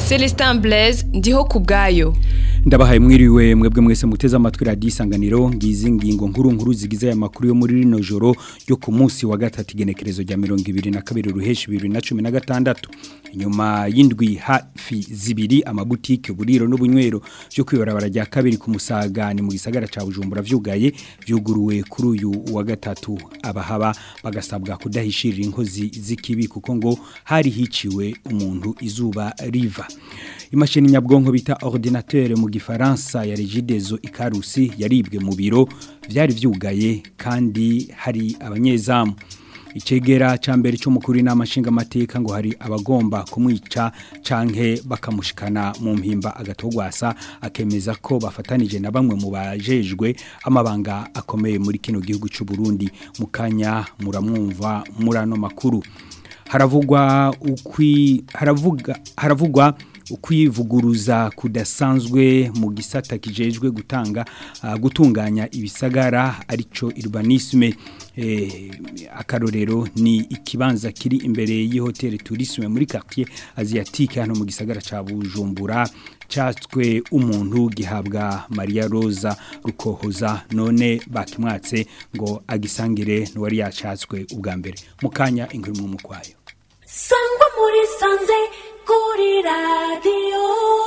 Celestin Blaise ndiho ku bwayo ndabahaye mwiriwe mwebwe mwese muteze amatwi radiyo isanganiro ngizi ngingo nkuru nkuru zigize aya makuru yo muri rino joro yo ku munsi wa gatatu igenekerezo rya mirongo ibiri na kabiri ruheshi bibiri na cumi na gatandatu inyuma y'indwi hafi zibiri amabutike uburiro n'ubunywero byo kwibarabara rya kabiri ku musaga ni mu gisagara ca bujumbura vyugaye vyuguruwe kuri uyu wa gatatu abahaba bagasabwa kudahishirira inkozi z'ikibi kuko ngo hari hiciwe umuntu izuba riva imashini nyabwonko bita ordinateur mu gifaransa ya Regidezo ikarusi yaribwe mu biro vyari vyugaye kandi hari abanyezamu icegera ca mbere cy'umukuru n'amashinga mateka ngo hari abagomba kumwica canke bakamushikana mu mpimba agatogwasa akemeza ko bafatanije na bamwe mu bajejwe amabanga akomeye muri kino gihugu cy'u Burundi mukanya muramwumva murano makuru haravugwa ukwi haravuga haravugwa ukwivuguruza kudasanzwe mu gisata kijejwe gutanga uh, gutunganya ibisagara arico urbanisme eh, akarorero ni ikibanza kiri imbere y'ihoteli tourisme muri quartier asiatique hano mu gisagara ca Bujumbura catswe umuntu gihabwa Maria Rosa rukohoza none bakimwatse ngo agisangire n'uwari yacatswe ubwa mbere mukanya inkuru mu mukwayo sangwa muri sanze kuri radiyo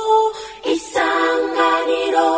isanganiro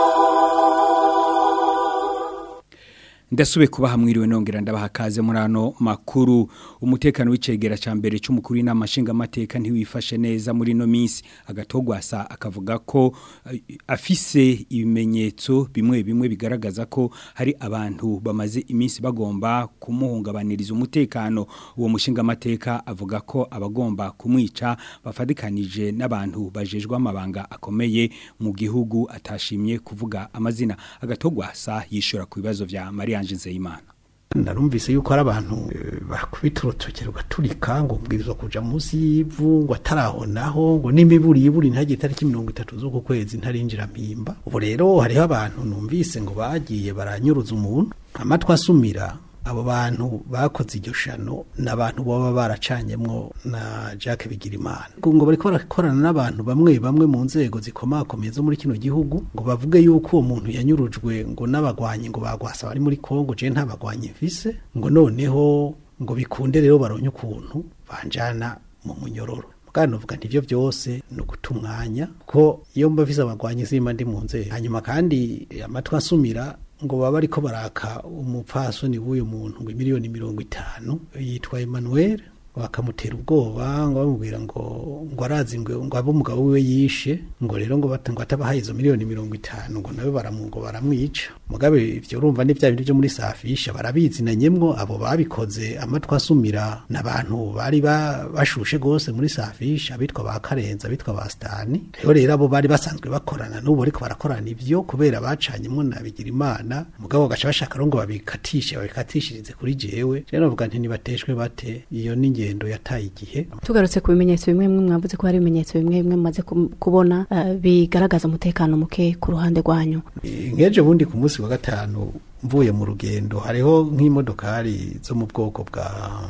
ndasube kubaha mwiriwe nongera ndabaha kaze muri ano makuru umutekano w'icegera ca mbere c'umukuru n'amashinga amateka ntiwifashe neza muri no minsi agatogwasa akavuga ko uh, afise ibimenyetso bimwe bimwe bigaragaza ko hari abantu bamaze iminsi bagomba kumuhungabaniriza umutekano uwo mushinga amateka avuga ko abagomba kumwica bafadikanije n'abantu bajejwe amabanga akomeye mu gihugu atashimye kuvuga amazina agatogwasa yishura ku bibazo vya Maria Ange Nzeyimana narumvise yuko ari abantu bakubita urutoki rugaturika ngo mbwirizwa kuja munsi y'ivu ngo atarahonaho ngo n'imiburi yiburi ntihagire itariki mirongo itatu z'uku kwezi ntarinjira mpimba ubu rero hariho abantu numvise ngo bagiye baranyuruza umuntu amatwi asumira abo bantu bakoze iryo shano ni abantu baba baracanyemwo na Jacques Bigirimana ngo bariko barakorana n'abantu bamwe bamwe mu nzego zikomakomeye zo muri kino gihugu ngo bavuge yuko uwo muntu yanyurujwe ngo n'abagwanyi ngo bagwasa bari muri Kongo je nta bagwanyi mfise ngo noneho ngo bikunde rero baronye ukuntu banjana mu munyororo kandi novuga nti ivyo byose ni ugutumwanya ko iyo mba mfise abagwanyi simba ndi mu nzego hanyuma kandi amatwi asumira ngo baba ariko baraka umupfasoni w'uyu muntu ngo miliyoni mirongo itanu yitwa Emmanuel bakamutera ubwoba ngo bamubwira ngo ngo arazi ngo ngo abo umugabo wiwe yishe ngo rero ngo ngo atabahaye izo miliyoni mirongo itanu ngo nawe baramungo baramwica mugabe ivyo urumva ni vya bintu byo muri safisha barabizinanyemwo abo babikoze amatwi asumira n'abantu bari bashushe gose muri safisha bitwa ba Karenza bitwa ba Stani rero rero abo bari basanzwe bakorana n'ubu ariko barakorana ivyo kubera bacanyemwo na bigira imana mugabo gaca bashaka ngo babikatishe babikatishirize kuri jewe rero navuga nti nibateshwe bate iyo ni ingendo yataye igihe tugarutse ku bimenyetso bimwe bimwe mwavuze ko hari ibimenyetso bimwe bimwe mumaze kubona uh, bigaragaza umutekano muke ku ruhande rwanyu nkeje bundi ku munsi wa gatanu mvuye mu rugendo hariho nk'imodokari zo mu bwoko bwa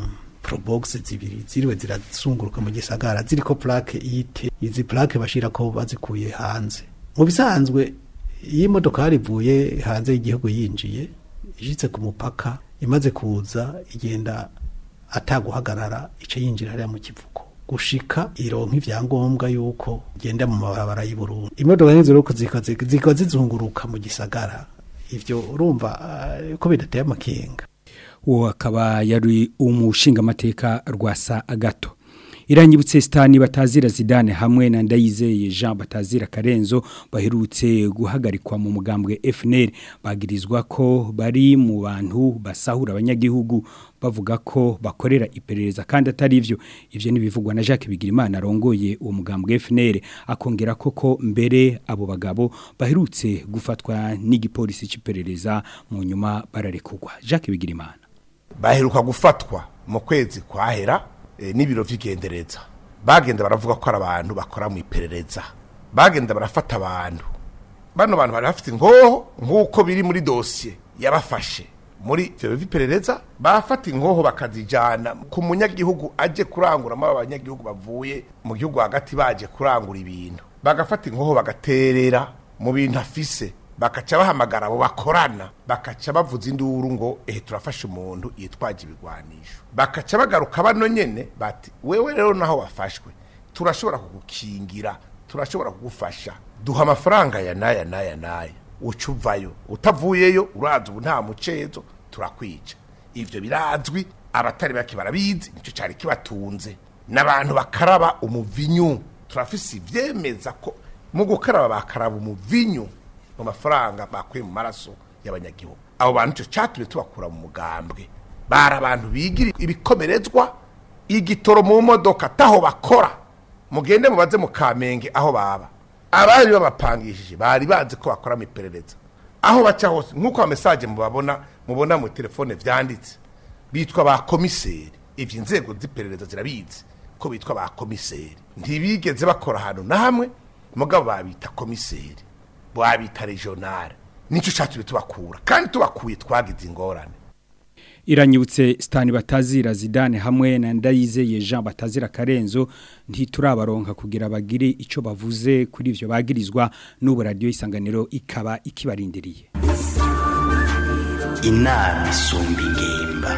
probox zibiri ziriwe zirazunguruka mu gisagara ziriko plaque ite izi plaque bashira ko bazikuye hanze mu bisanzwe iyi modokari ivuye hanze y'igihugu yinjiye ishitse ku mupaka imaze kuza igenda ataguhagarara ica yinjira hariya mu kivuko gushika ironka ivyangombwa yuko igenda mu mabarabara y'u Burundi imodoka nk'izo rero zikaba zizunguruka mu gisagara ivyo urumva uh, ko bidateye amakenga uwo akaba yari umushinga amateka rwasa agato irangibutse sitani batazira zidane hamwe na ndayizeye Jean batazira Karenzo baherutse guhagarikwa mu mugambwe FNL bagirizwa ko bari mu bantu basahura abanyagihugu bavuga ko bakorera iperereza kandi atari ivyo ivyo nibivugwa na Jacques Bigirimana arongoye uwo mugambwe FNL akongera koko mbere abo bagabo baherutse gufatwa n'igipolisi cy'iperereza mu nyuma bararekugwa Jacques Bigirimana baheruka gufatwa mu kwezi kwahera n'ibiro vy'igendereza bagenda baravuga ko ari abantu bakora mu iperereza bagenda barafata abantu bano bantu bari bafite ingoho nk'uko biri muri dosiye yabafashe muri ivyo biperereza bafata inkoho bakazijana ku munyagihugu aje kuranguramo aba banyagihugu bavuye mu gihugu hagati baje kurangura ibintu bagafata inkoho bagaterera mu bintu afise bakaca bahamagara abo bakorana bakaca bavuza induru ngo ehe turafashe umuntu yitwaje ibigwanisho bakaca bagaruka bano nyene bati wewe rero naho wafashwe turashobora kugukingira turashobora kugufasha duha amafaranga ya naya naya naya uca uvayo utavuyeyo uraza ubu nta mucezo turakwica ivyo birazwi abatari bake barabizi nicyo cyari kibatunze n'abantu bakaraba umuvinyu turafise ivyemeza ko mu gukaraba bakaraba umuvinyu mu mafaranga bakuye mu maraso y'abanyagihugu abo bantu icyo cyatumye tubakura mu mugambwe bari abantu bigira ibikomerezwa igitoro mu modoka taho bakora mugende mubaze mu kamenge aho baba abari babapangishije bari bazi ko bakora mu iperereza aho baca hose nk'uko amesaje mubabona mubona mu telefone vyanditse bitwa ba komiseri ivyo inzego z'iperereza zirabizi ko bitwa ba komiseri ntibigeze bakora ahantu na hamwe mugabo babita komiseri babita regionale nico catumye tubakura kandi tubakuye twagize ingorane iranyibutse Stani batazira Zidane hamwe na Ndayizeye Jean batazira Karenzo ntiturabaronka kugira bagire ico bavuze kuri ivyo bagirizwa n'ubu radio isanganiro ikaba ikibarindiriye inama isumba ingimba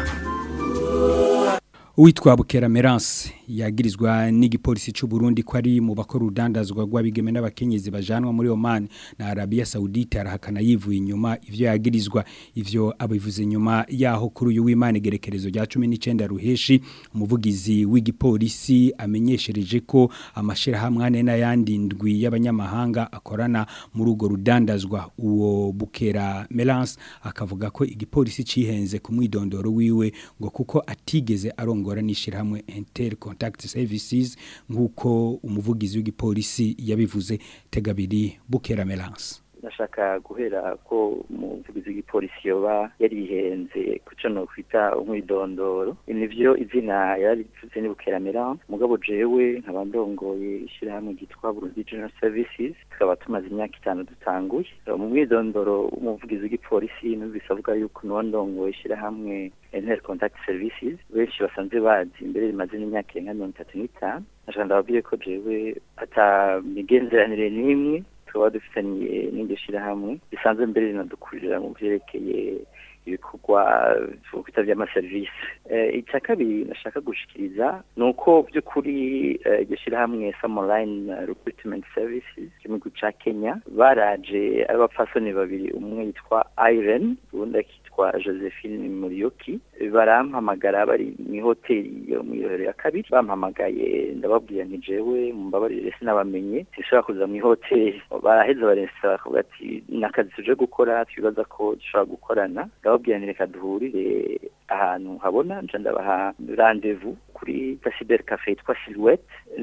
Uwitwa Bukera Merance yagirizwa n'igipolisi c'u Burundi ko ari mu bakora urudandazwa rw'abigeme n'abakenyezi bajanwa muri Oman na Arabia Saudite arahakana yivuye inyuma ivyo yagirizwa ivyo abivuze nyuma yaho kuri uyu w'Imana gerekerezo rya 19 ruheshi umuvugizi w'igipolisi amenyeshereje ko amashira hamwe n'ayandi ndwi y'abanyamahanga akorana muri ugo rudandazwa uwo Bukera Merance akavuga ko igipolisi cihenze ku mwidondoro wiwe ngo kuko atigeze arongora n'ishirahamwe Inter Contact Services nkuko umuvugizi w'igipolisi yabivuze tegabiri Bukera Melance nashaka guhera ko umuvugizi w'igipolisi yoba yarihenze kuco no kwita umwidondoro nivyo izina yarivuze ni Bukeramera mugabo jewe nkaba ndongoye ishirahamwe ryitwa Burundi General Services tukaba tumaze imyaka itanu dutanguye mu mwidondoro umuvugizi w'igipolisi numvise avuga yuko nuwo ndongoye ishirahamwe Inter Contact Services benshi basanzwe bazi imbere rimaze n'imyaka irenga mirongo itatu n'itanu nashaka ndababwiye ko jewe ata migenderanire n'imwe tukaba dufitaniye n'iryo shirahamwe risanzwe mbere rinadukurira mu vyerekeye ibikorwa twita vy'amaserivisi icya kabiri nashaka gushikiriza ni uko by'ukuri iryo shirahamwe samoline recruitment services igihugu ca kenya baraje ari abapfasoni babiri umwe yitwa iren ubundi akitwa josephine muriyoki barampamagara bari mw'ihoteli yo mw'irohero ya kabiri bampamagaye ndababwira nti jewe mumbabarire sinabamenye sinshobora kuza mw'ihoteli baraheza barensa bakavuga ati nakazi tuje gukora twibaza ko dushobora gukorana ndababwira nti reka duhurire ahantu habona nca ndabaha rendezvous kuri Cyber Cafe yitwa Silhouette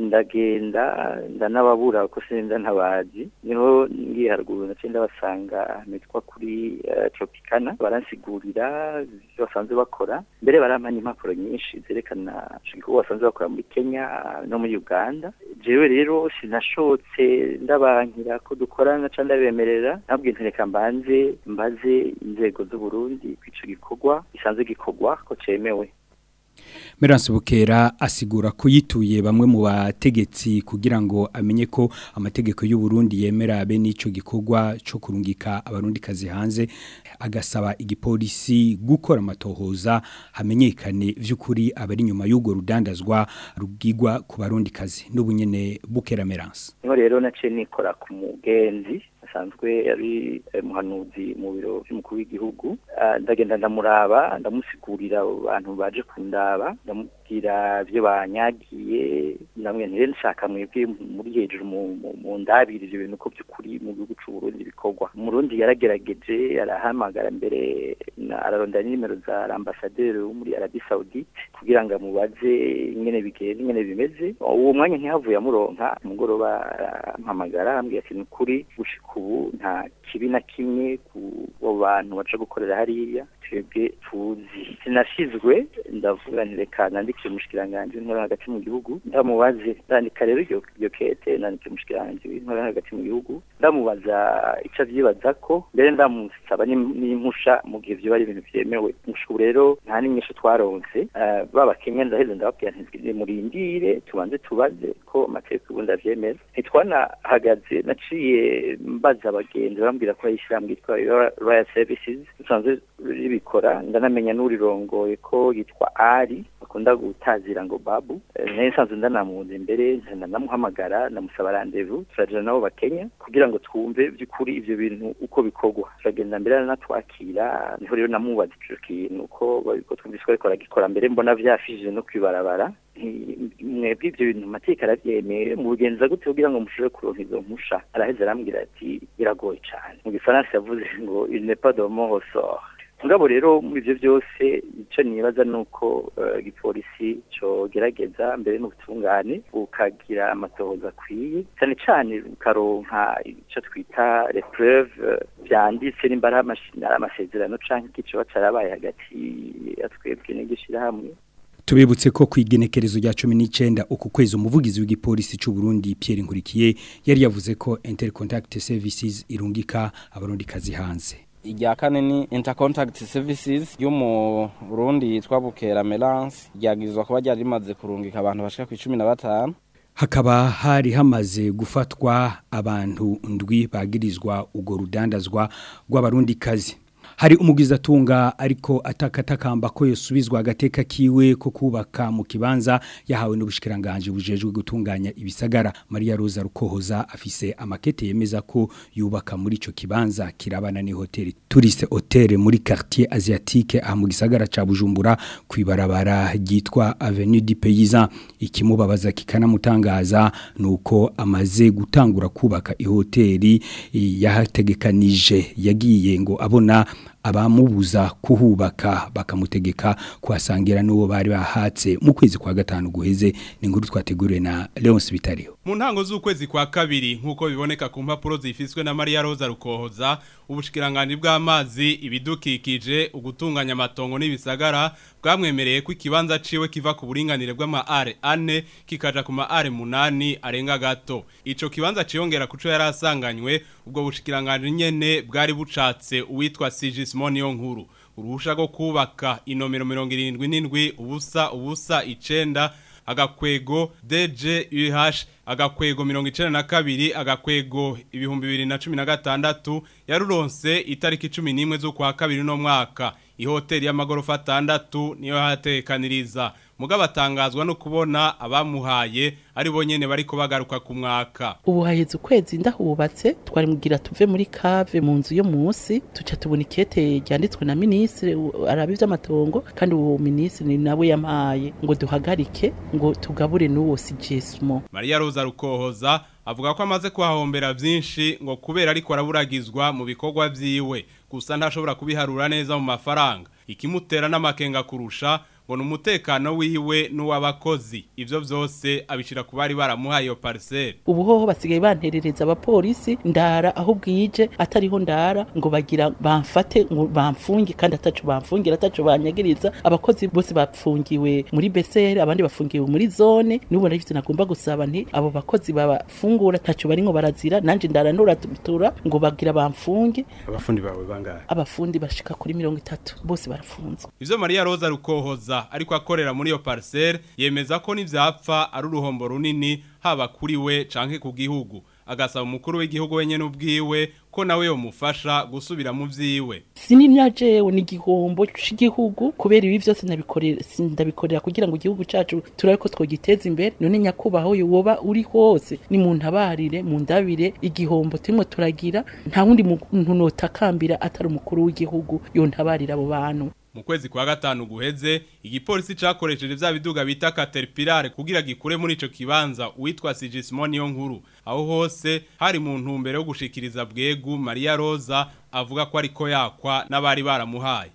ndagenda ndanababura ko sinza ntabazi niho ngiye haruguru naciye ndabasanga nitwa kuri uh, Tropicana baransigurira ivyo basanzwe bakora mbere barampa n'impapuro nyinshi zerekana igikorwa basanzwe bakora muri Kenya no muri Uganda jewe rero sinashotse ndabankira ko dukorana ca ndabemerera nabwo ntereka mbanze mbaze inzego z'u Burundi kw'ico gikorwa gisanzwe gikorwa ko cemewe Merance Bukera asigura ko yituye bamwe mu bategetsi kugira ngo amenye ko amategeko y'u Burundi yemera be n'ico gikorwa cyo kurungika abarundi kazi hanze agasaba igipolisi gukora amatohoza hamenyekane vy'ukuri abari nyuma y'ugo rudandazwa rugigwa ku barundi kazi n'ubunyene Bukera Merance niho rero nace nikora ku mugenzi asanzwe ari muhanuzi mu biro by'umukuru w'igihugu ndagenda ndamuraba ndamusigurira abantu baje kundaba ndamubwira ibyo banyagiye ndamwe ntire nshaka mwebwe muri hejuru mu ndabiri ibyo bintu ko by'ukuri mu gihugu cy'u Burundi bikorwa umurundi yaragerageje arahamagara mbere ararondera nimero za ambasaderi wo muri Arabie Saoudite kugira ngo amubaze ingene bigenda ingene bimeze uwo mwanya ntihavuye amuronka umugoroba arampamagara ambwira ati ni ukuri gushika ubu nta kibi na kimwe ku bantu baca gukorera hariya twebwe tuzi sinashizwe ndavuga nti reka nandikire umushikiranganji w'intore hagati mu gihugu ndamubaze ndandika rero iryo iryo kete nandikire umushikiranganji w'intore hagati mu gihugu ndamubaza ico avyibaza ko mbere ndamusaba n'im- n'impusha mu gihe vyoba ari ibintu vyemewe ubu rero nta n'inyishu twaronse Eh, baba kenya ndaheze ndababwira nti nimurindire tubanze tubaze ko amategeko ubundi avyemeza ntitwanahagaze naciye mbaza abagenzi bambwira ko hari ishyirahamwe ryitwa royal services risanzwe ribikora ndanamenya n'urirongoye ko yitwa ari bakunda gutazira ngo babu Eh, nayo nsanzwe ndanamuzi imbere ndanamuhamagara ndamusaba randevu turajana nabo bakenya kugira ngo twumve by'ukuri ivyo bintu uko bikorwa turagenda mbere aranatwakira niho rero namubaza ico kintu ko ko twumvise ko ariko aragikora mbere mbona vyafishije no kwibarabara nti mwebwe ivyo bintu amategeko aravyemeye mubigenza gute kugira ngo mushobore kuronka izo mpusha araheze arambwira ati biragoye cane mu gifaransa yavuze ngo il n'est pas de mon ressort ngabo rero muri ivyo byose ico nibaza nuko eh, igipolisi cogerageza mbere n'ubutungane bukagira amatohoza akwiye cyane cyane bukaronka ico twita les preuves eh, vyanditse nimba ari amashi- ari amasezerano canke ikicoba carabaye hagati ya twebwe n'igishirahamwe Tubibutse ko kwigenekerezo rya 19 uku kwezi umuvugizi w'igipolisi c'u Burundi Pierre Nkurikiye yari yavuze ko Intercontact Services irungika abarundi kazi hanze. irya kane ni intercontact services yo mu Burundi yitwa Bukera Melance ryagizwe kuba ryari rimaze kurungika abantu bashika ku 15 Hakaba hari hamaze gufatwa abantu ndwi bagirizwa ugo rudandazwa rw'abarundi kazi. Hari umugiza tunga ariko atakatakamba ko yosubizwa agateka kiwe ko kubaka mu kibanza yahawe n'ubushikiranganje bujejwe gutunganya ibisagara Maria Rosa Rukohoza afise amakete yemeza ko yubaka muri ico kibanza kirabana ni hotel Touriste Hotel muri quartier asiatique aha mu gisagara ca Bujumbura kwibarabara ryitwa Avenue du Paysan ikimubabaza kikanamutangaza nuko amaze gutangura kubaka ihoteli yahategekanije yagiye ngo abona abamubuza kuhubaka bakamutegeka kuhasangira n'uwo bari bahatse mu kwezi kwa gatanu guheze ni inkuru twateguriwe na Leonce Bitario mu ntango z'ukwezi kwa kabiri nk'uko biboneka ku mpapuro zifiswe na Maria Rosa Rukohoza ubushikiranganje bw'amazi ibidukikije ugutunganya amatongo n'ibisagara bwamwemereye ko ikibanza ciwe kiva ku buringanire bw'ama are ane kikaja ku ma are munani arenga gato ico kibanza ciyongera kuco yarasanganywe ubwo bushikiranganje nyene bwari bucatse uwitwa Sigismond nkuru uruhusha rwo kubaka inomero 77 ubusa ubusa icenda agakwego DJUH agakwego mirongo icenda na kabiri agakwego ibihumbi bibiri na cumi na gatandatu yaruronse itariki cumi n'imwe z'ukwa kabiri no mwaka ihoteli y'amagorofa atandatu niyo yatekaniriza mugabo atangazwa no kubona abamuhaye ari bo nyene bariko bagaruka ku mwaka ubu haheze ukwezi ndahubatse twari mugira tuve muri cave mu nzu yo munsi tuca tubona ikete ryanditswe na ministre arabi vy'amatongo kandi uwo ministre nawe yampaye ngo duhagarike ngo tugabure n'uwo sigismo Maria Rosa Rukohoza avuga ko amaze kuhahombera vyinshi ngo kubera ariko araburagizwa mu bikorwa vyiwe gusa ntashobora kubiharura neza mu mafaranga ikimutera n'amakenga kurusha ngo numutekano wiwe n'uwabakozi ivyo vyose abishira ku bari baramuhaye iyo parcelle ubu hoho basigaye banterereza abapolisi ndara aho bwije atariho ndara ngo bagira bamfate ngo bamfunge kandi ataco bamfungira ataco banyagiriza abakozi bose bapfungiwe muri BCR abandi bafungiwe muri zone n'ubu navyo nagomba gusaba nti abo bakozi babafungura taco baringo barazira nanje ndara nuratura ngo bagira bamfunge abafundi bawe bangahe abafundi bashika kuri mirongo itatu bose barafunzwe ivyo Maria Rosa Rukohoza ariko akorera muri iyo parcelle yemeza ko nivyapfa ari uruhombo runini haba kuri we canke ku gihugu agasaba umukuru w'igihugu wenyene ubwiwe ko nawe yomufasha gusubira mu vyiwe sinimya jewe ni igihombo c'igihugu kubera ibi vyose nabikorera sindabikorera kugira ngo igihugu cacu turabe ko twogiteza imbere none nyakubaho woba uri hose ni mu ntabarire mu ndabire igihombo turimo turagira nta wundi muntu notakambira atari umukuru w'igihugu yontabarira abo bantu mu kwezi kwa gatanu guheze igipolisi cakoresheje vya biduga bita Caterpillar kugira gikure muri ico kibanza uwitwa Sigismond yo nkuru aho hose hari mu ntumbero yo gushikiriza bwegu Maria Rosa avuga ko ariko yakwa n'abari baramuhaye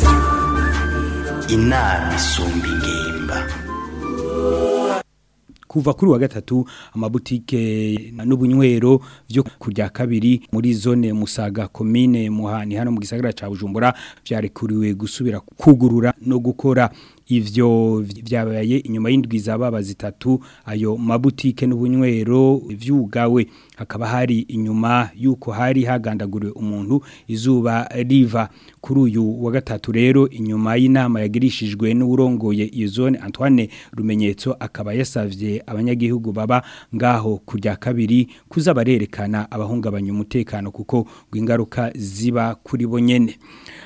inama isumba ingimba kuva kuri wa gatatu amabutike n'ubunywero byo kurya kabiri muri zone Musaga commune Muhani hano mu gisagara ca Bujumbura vyarekuriwe gusubira kugurura no gukora ivyo vyabaye inyuma y'indwi zababa zitatu ayo mabutike n'ubunywero vyugawe hakaba hari inyuma yuko hari hagandaguriwe umuntu izuba riva kuri uyu wa gatatu rero inyuma y'inama yagirishijwe n'urongoye iyo zone Antoine Rumenyetso akaba yasavye abanyagihugu baba ngaho kurya kabiri kuza barerekana abahungabanya umutekano kuko ingaruka ziba kuri bo nyene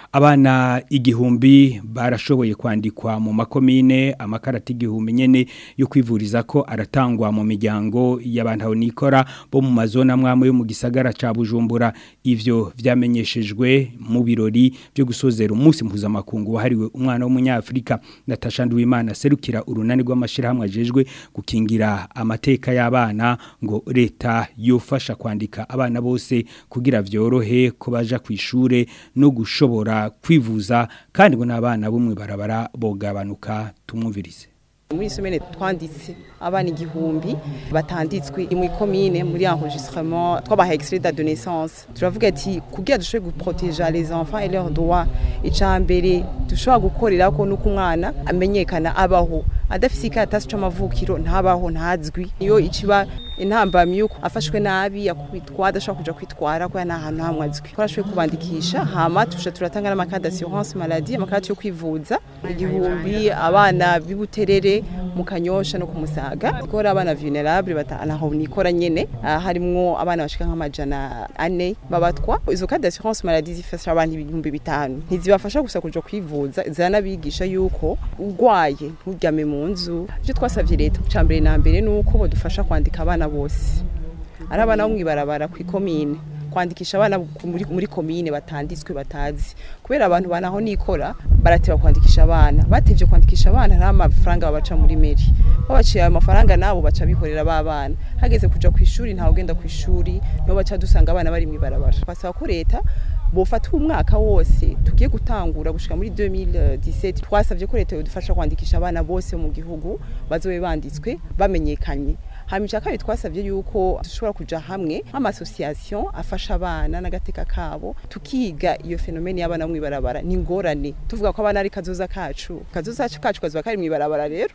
abana igihumbi barashoboye kwandikwa mu makomine amakarata igihumbi nyene yo kwivuriza ko aratangwa mu miryango y'abantu nikora bo mu mazona mwamwe yo mu gisagara ca Bujumbura ivyo vyamenyeshejwe mu birori byo gusozera umunsi mpuzamakungu wahariwe umwana w'umunyafrika Natasha Nduwimana serukira urunani rw'amashirahamwe ajejwe gukingira amateka y'abana ngo leta yofasha kwandika abana bose kugira vyorohe ko baja kwishure no gushobora kwivuza kandi ngo n'abana bumwe barabara bogabanuka tumwumvirize muri somene twanditse abana igihumbi batanditswe mu ikomine muri enregistrement twabaha extrait de naissance turavuga ati kugira dushobore guprotéger les enfants et leurs droits icambere dushobora gukorera ko nuko umwana amenyekana abaho adafise ikatasi c'amavukiro ntabaho ntazwi iyo iciba intambamyi yuko afashwe nabi yakubitwa adashobora kuja kwitwara ko nta hantu hamwe azwi twarashoboye kubandikisha hama tusha turatanga n'amakadi d'assurance maladie amakadi yo kwivuza igihumbi abana bibuterere mu kanyosha no kumusaga ikora abana vulnerable batanaho nikora nyene harimwo abana bashika nk'amajana ane babatwa izo kadi d'assurance maladie zifasha abantu ibihumbi bitanu ntizibafasha gusa kuja kwivuza ziranabigisha yuko urwaye nturyame mu nzu ivyo twasavye leta ca mbere na mbere nuko bodufasha kwandika abana bose ari abana bo mwibarabara kw'ikomine kwandikisha abana muri, muri komine batanditswe batazi kubera abantu banaho nikora barateba kwandikisha abana batevye kwandikisha abana nta mafaranga babaca muri meri babaciye ayo mafaranga nabo baca bikorera babana hageze kuja kwishuri ntawe ugenda kwishuri niho baca dusanga abana bari mwibarabara twasaba ko leta bofata umwaka wose tugiye gutangura gushika muri 2017 twasavye ko leta yodufasha kwandikisha abana bose mu gihugu bazobe banditswe bamenyekanye hama icya kabiri twasabye yuko dushobora kuja hamwe nk'amasosiyasiyo afasha abana n'agateka kabo tukiga iyo fenomene y'abana mu ibarabara ni ingorane tuvuga ko abana ari kazoza kacu kazoza kacu kazoba kari mu ibarabara rero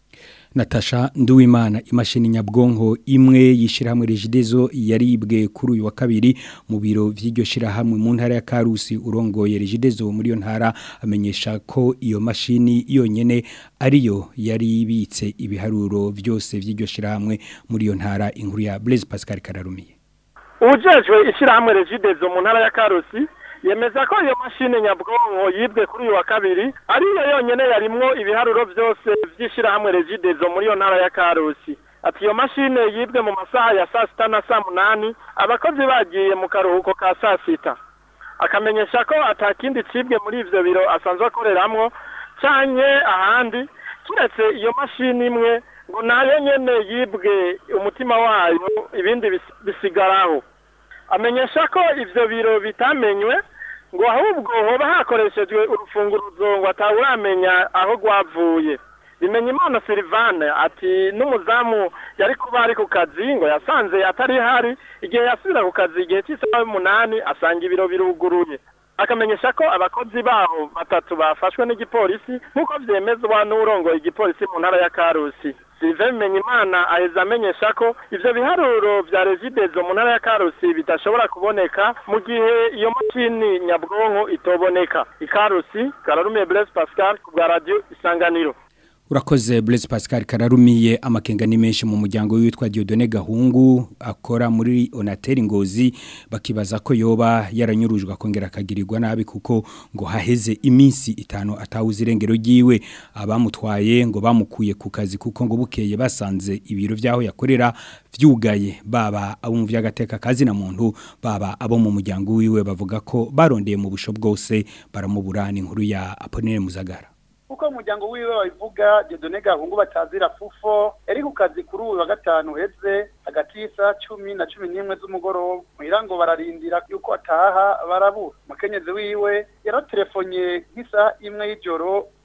Natasha Nduwimana imashini nyabwonko imwe yishirahamwe Regidezo yaribwe kuri uyu wa kabiri mu biro vy'iryo shirahamwe mu ntara ya Karusi urongoye Regidezo muri yo ntara amenyesha ko iyo mashini yonyene ariyo yari ibitse ibiharuro byose vy'iryo shirahamwe muri yo ntara inkuru ya Blaise Pascal Kararumiye Ujejwe ishirahamwe Regidezo mu ntara ya Karusi yemeza ko iyo mashine nyabwonko yibwe kuri uyu wa kabiri ariyo yonyene yarimwo ibiharuro byose vy'ishirahamwe Regidezo muri iyo ntara ya Karusi ati iyo mashine yibwe mu masaha ya saa sita na saa munani abakozi bagiye mu karuhuko ka saa sita akamenyesha ko atakindi cibwe muri ivyo biro asanzwe akoreramwo canke ahandi kiretse iyo mashini imwe ngo nayo nyene yibwe umutima wayo ibindi bisigaraho amenyesha ko ivyo biro bitamenywe ngo ahubwo hoba hakoreshejwe urufunguruzo ngo atawuramenya aho rwavuye bimenya imana Silvane ati n'umuzamu yari kuba ari ku kazi ngo yasanze atari hari igihe yasubira ku kazi igihe cy'isaha y'umunani asanga ibiro biruguruye akamenyesha ko abakozi baho batatu bafashwe n'igipolisi nk'uko vyemezwa n'urongoye igipolisi mu ntara ya Karusi Sylvain Bimenyimana aheza amenyesha ko ivyo biharuro vya Regidezo mu ntara ya Karusi bidashobora kuboneka mu gihe iyo mashini nyabwonko itoboneka ikarusi Kararumiye Blaise Pascal ku bwa radio Isanganiro Urakoze Blaise Pascal Kararumiye amakenga ni menshi mu muryango witwa Dieudonné Gahungu akora muri Onatel Ngozi bakibaza ko yoba yaranyurujwe akongera akagirirwa nabi kuko ngo haheze iminsi itanu atawuze irengero ryiwe abamutwaye ngo bamukuye ku kazi kuko ngo bukeye basanze ibiro vyaho yakorera vyugaye baba abo mu vyagateka kazi na muntu baba abo mu muryango wiwe bavuga ko barondeye mu busho bwose baramuburana inkuru ya Apollinaire Muzagara uko umuryango wiwe babivuga Dieudonné Gahungu batazira fufo yari ku kazi kuri uyu wa gatanu uheze hagati y'isaha cumi na cumi n'imwe z'umugoroba muhira ngo bararindira yuko ataha barabura umukenyezi wiwe yaratelefonnye nk'isaha imwe y'ijoro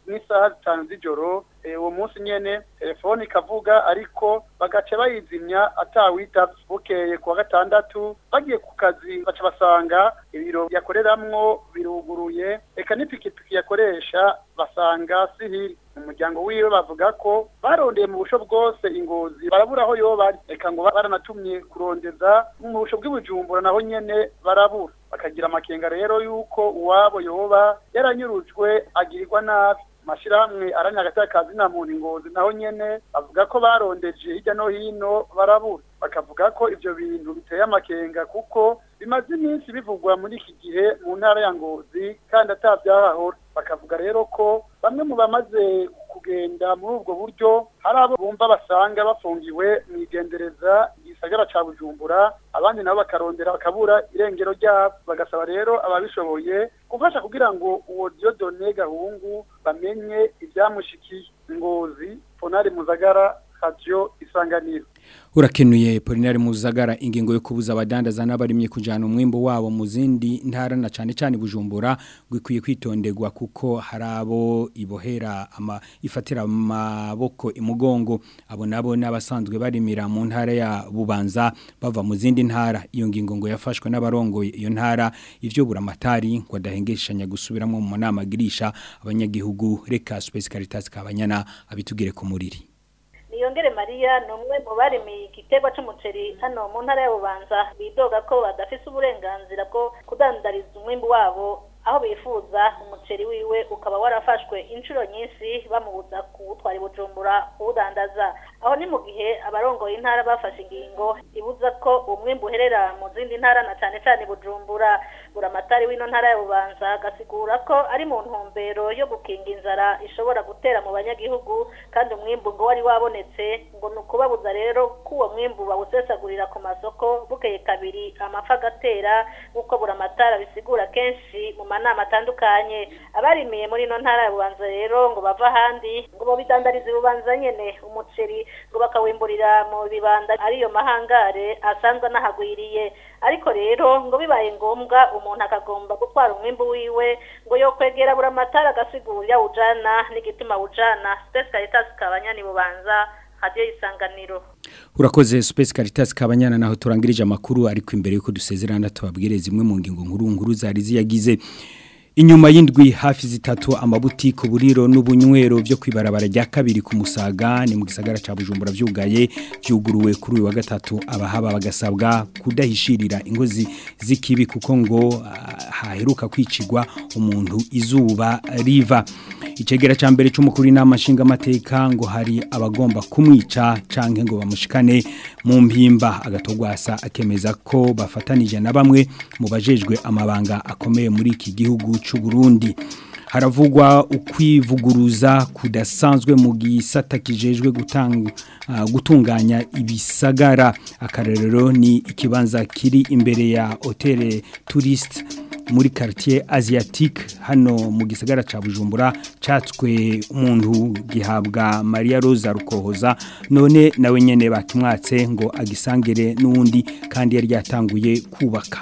n'isaha zitanu z'ijoro eh, uwo munsi nyene telefone ikavuga ariko bagaca bayizimya atawitavye bukeye kuwa gatandatu bagiye ku kazi baca basanga ibiro yakoreramwo biruguruye eka n'ipikipiki yakoresha basanga sihiri mu muryango wiwe bavuga ko barondeye mu busho bwose ingozi barabura aho yoba ari eka ngo baranatumye kurondeza mu busho bw'ibujumbura naho nyene barabura bakagira amakenga rero yuko uwabo yoba yaranyurujwe agirirwa nabi amashirahamwe aranya hagati y'akazi na muntu ingozi naho nyene bavuga ko barondeje hirya no hino barabura bakavuga ko ivyo bintu biteye amakenga kuko bimaze iminsi bivugwa muri iki gihe mu ntara ya ngozi kandi atavyahahora bakavuga rero ko bamwe mu bamaze kugenda muri ubwo buryo hari abo bumva basanga bafungiwe mu igendereza igisagara ca bujumbura abandi nabo bakarondera bakabura irengero ryabo bagasaba rero ababishoboye gufasha kugira ngo uwo diodone gahungu bamenye ivyamushikiye ngozi ponari muzagara radio isanganiro urakenuye Polinari Muzagara ingingo yo kubuza abadandaza n'abarimye kujana umwimbo wabo mu zindi ntara na cane cane Bujumbura gwikwiye kwitonderwa kuko harabo ibohera ama ifatira amaboko imugongo abo nabo n'abasanzwe barimira mu ntara ya Bubanza bava mu zindi ntara iyo ngingo ngo yafashwe n'abarongoye iyo ntara ivyo buramatari ngo adahengeshanya gusubiramo mu nama girisha abanyagihugu reka Space Caritas kabanyana abitugire ku muriri niyongere mariya ni umwe mu barimiye igiterwa c'umuceri hano mu ntara ya bubanza bidoga ko badafise uburenganzira bwo kudandariza umwimbu wabo aho bifuza umuceri wiwe ukaba warafashwe inshuro nyinshi bamubuza kuwutwara i bujumbura kuwudandaza aho ni mu gihe abarongoye intara bafashe ingingo ibuza ko umwimbu uherera mu zindi ntara na cane cane bujumbura buramatari w'ino ntara ya bubanza agasigura ko ari mu ntumbero yo gukinga inzara ishobora gutera mu banyagihugu kandi umwimbu ngo wari wabonetse ngo ni ukubabuza rero ko uwo mwimbu bawusesagurira ku masoko bukeye kabiri amapfa agatera nk'uko buramatari bisigura kenshi mu manama atandukanye abarimiye muri ino ntara ya bubanza rero ngo bava ahandi ngo babidandarize ububanza nyene umuceri ngo bakawimburira mu bibanda ariyo mahangare asanzwe anahagwiriye ariko rero ngo bibaye ngombwa umuntu akagomba gutwara umwimbu wiwe ngo yo kwegera buramatari agasigura yawujana n'igituma wujana Space Caritas kabanyani bubanza radio isanganiro Urakoze Space Caritas kabanyana naho turangirije amakuru ariko imbere yuko dusezerana tubabwire zimwe mu ngingo nkuru nkuru zari ziyagize Inyuma y'indwi hafi zitatu amabutiko buriro n'ubunywero byo kwibarabara rya kabiri ku musaga ni mu gisagara ca Bujumbura vyugaye byuguruwe kuri uyu wa gatatu abahaba bagasabwa kudahishirira ingozi zikibi kuko ngo uh, haheruka kwicigwa umuntu izuba riva icegera ca mbere c'umukuru inama nshinga amateka ngo hari abagomba kumwica canke ngo bamushikane mu mpimba agatogwasa akemeza ko bafatanije na bamwe mu bajejwe amabanga akomeye muri iki gihugu c'u Burundi haravugwa ukwivuguruza kudasanzwe mu gisata kijejwe gutanga uh, gutunganya ibisagara akarerero ni ikibanza kiri imbere ya hotel tourist muri quartier asiatique hano mu gisagara ca Bujumbura catswe umuntu gihabwa Maria Rosa Rukohoza none nawe nyene bakimwatse ngo agisangere nundi kandi yari yatanguye kubaka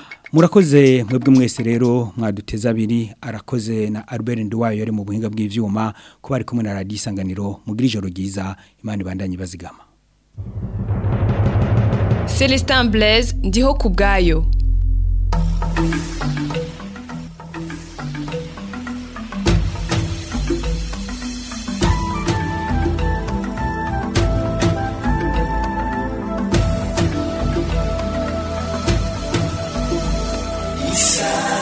Murakoze mwebwe mwese rero mwaduteza abiri arakoze na Albert Ndwayo yari mu buhinga bw'ivyuma ko bari kumwe na Radio Isanganiro mugira ijoro ryiza Imana ibandanye bazigama Celestin Blaise ndiho kubgayo Isa